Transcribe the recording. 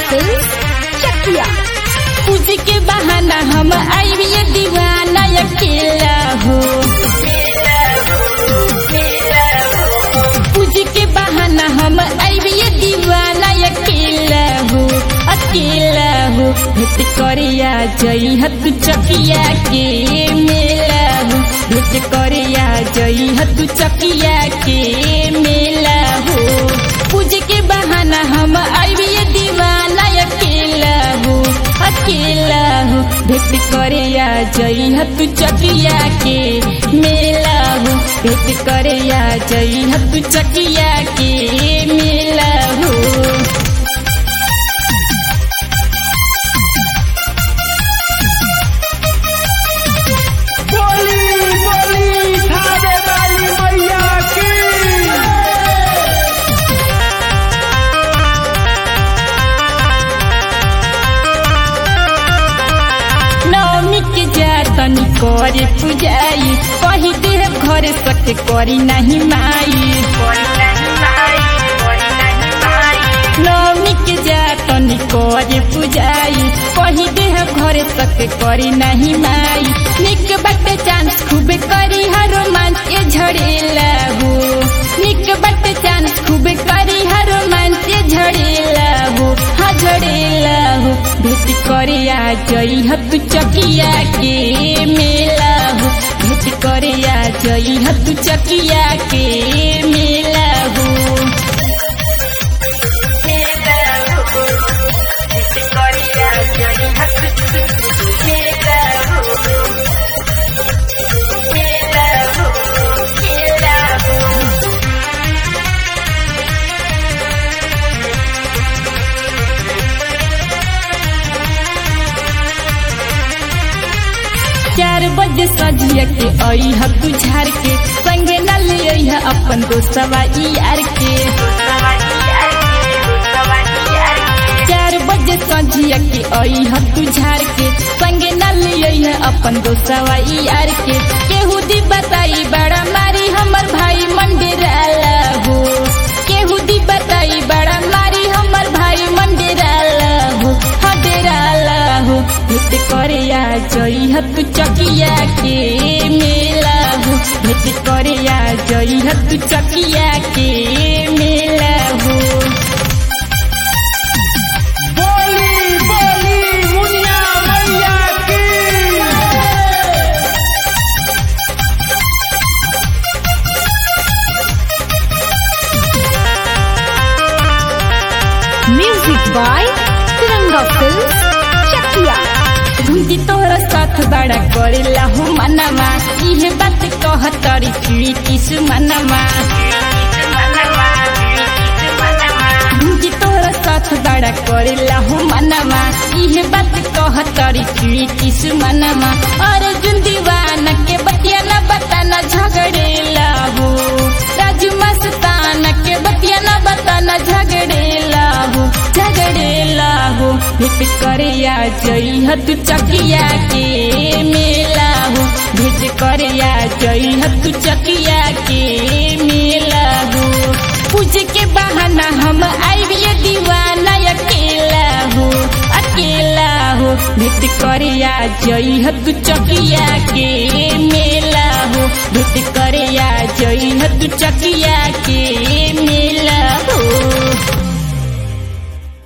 film चकिया पूज के बहाना हम आइए दीवाना अकेला हो पूज के बहाना हम आइए दीवाना अकेला हो अकेला हो भेट करिया जई हत चकिया के मेला हो भेट करिया जई हत चकिया के मेला हो पूज के बहाना हम आइए दीवाना अकेला हो अकेला हो भेट करिया जई हत चकिया के मेला हो भेट करिया जई हत चकिया के मेला हो बोली बोली खाने वाली मैया की नवमी के जातनी करे पूजाई कही देह घर सके करी नहीं माई नवमी के जातनी करे पूजाई कही देह घर सके करी नहीं माई निक बटे चांस खूबे करी हर रोमांस ये झड़ेला हो निक बटे चांस खूबे करी हर रोमांस ये झड़ेला हो हाँ झड़ेला हो भेट करिया जई हत चकिया के मेला हो भेट करिया जई हत चकिया के मेला हो चार बजे सजिया के आई ह तू झार के संगे न ले आई है अपन दोस्तवा यार के चार बजे सजिया के आई ह तू झार के संगे न ले आई है अपन दोस्तवा यार के केहू दी बताई बड़ा मारी हमर भाई मंडेराला हो केहू दी बताई बड़ा मारी हमर भाई मंडेराला हो हाँ डेराला हो भेट करिया जई हत चकिया के मेला हो भेट करिया जई हत चकिया के मेला हो बोली बोली मुन्ना मैया की music by Tiranga film Chakiya झुंडी तोहरा साथ बड़ा करेला हो मनवा इहे बात कहतरी चुईटिस मनवा झुंडी तोहरा साथ बड़ा करेला हो मनवा इहे बात कहतरी चुईटिस मनवा अर्जुन दीवाना के बतिया न बताना झगड़ेला हो राजू मस्ताना के बतिया न बताना झगड़ेला हो झगड़ेला हो भेट करिया जई हत चकिया के मेला हो भेट करिया जई हत चकिया के मेला हो पूज के बहाना हम आइए दीवाना अकेला हो अकेला हो भेट करिया जई हत चकिया के मेला